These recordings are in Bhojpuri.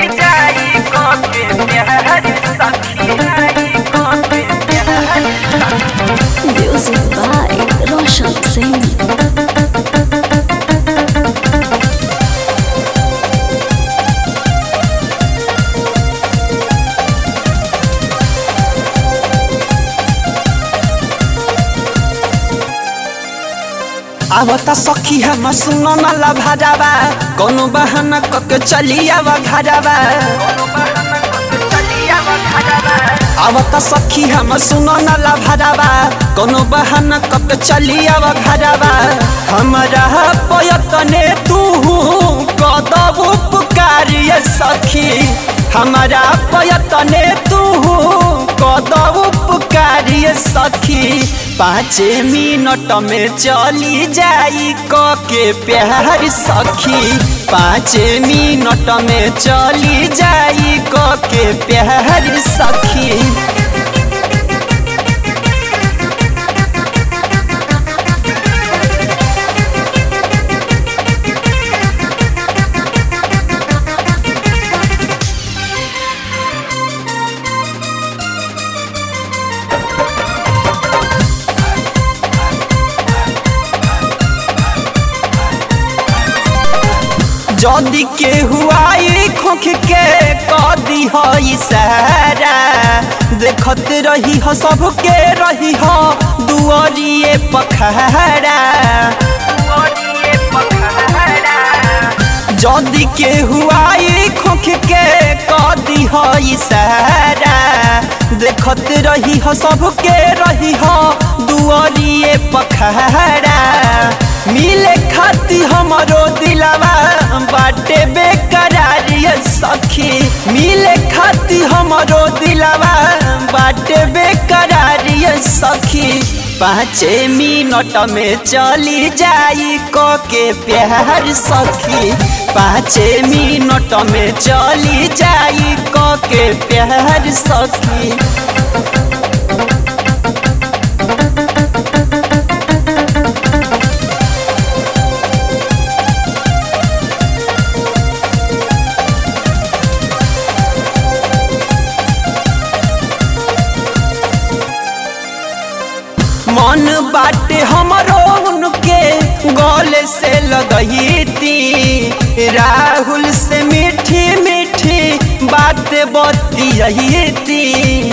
चली जाई के प्यार सखी के प्यार Music by Roshan Singh. आवता सखी हम सुनो न लभाजावा कोनो बहाना कके चली आवा घरावा आवता सखी हम सुनो न लभाजावा कोनो बहाना कके चली आवा घरावा हमरा पयतने तू कदब पुकारिए सखी हमारा पयतने तू कदब पुकारिए सखी पाँच मिनट में चली जाई क के प्यार सखी पाँच मिनट में चली जाई क के प्यार सखी जदी के हुआई खोख के कदी हो इशारा देखत रही हो सबके रही हो दुआरिए पखहरा जदी के हुआई खोख के कदी हो इशारा देखत रही हो सबके रही हो दुआरिए पखहरा मिले खाती हमरो दिलावा बाटे बेकरार ये सखी मिले खाती हमरो दिलावा बाटे बेकरार ये सखी पाँच मिनट में चली जाई क के प्यार सखी पाँच मिनट में चली जाई क के प्यार सखी मन बाटे हमरो उनके गले से लगई थी राहुल से मीठी मीठी बात बतियही थी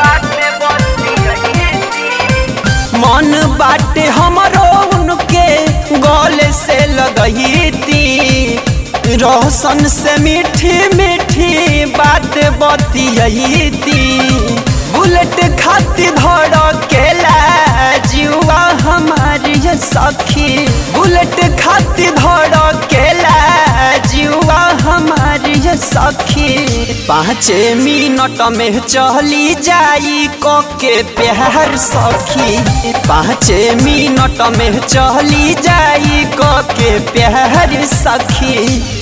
मन बाटे हमरो उनके गले से लगई थी रोशन से मीठी मीठी बात बतियही थी बुलेट खाती धड़ केला जुआ हमारी ये सखी बुलेट खाती धड़ केला जुआ हमारी ये सखी पाँच मिनट में चली जाई क के प्यार सखी पाँच मिनट में चली जाई क के प्यार सखी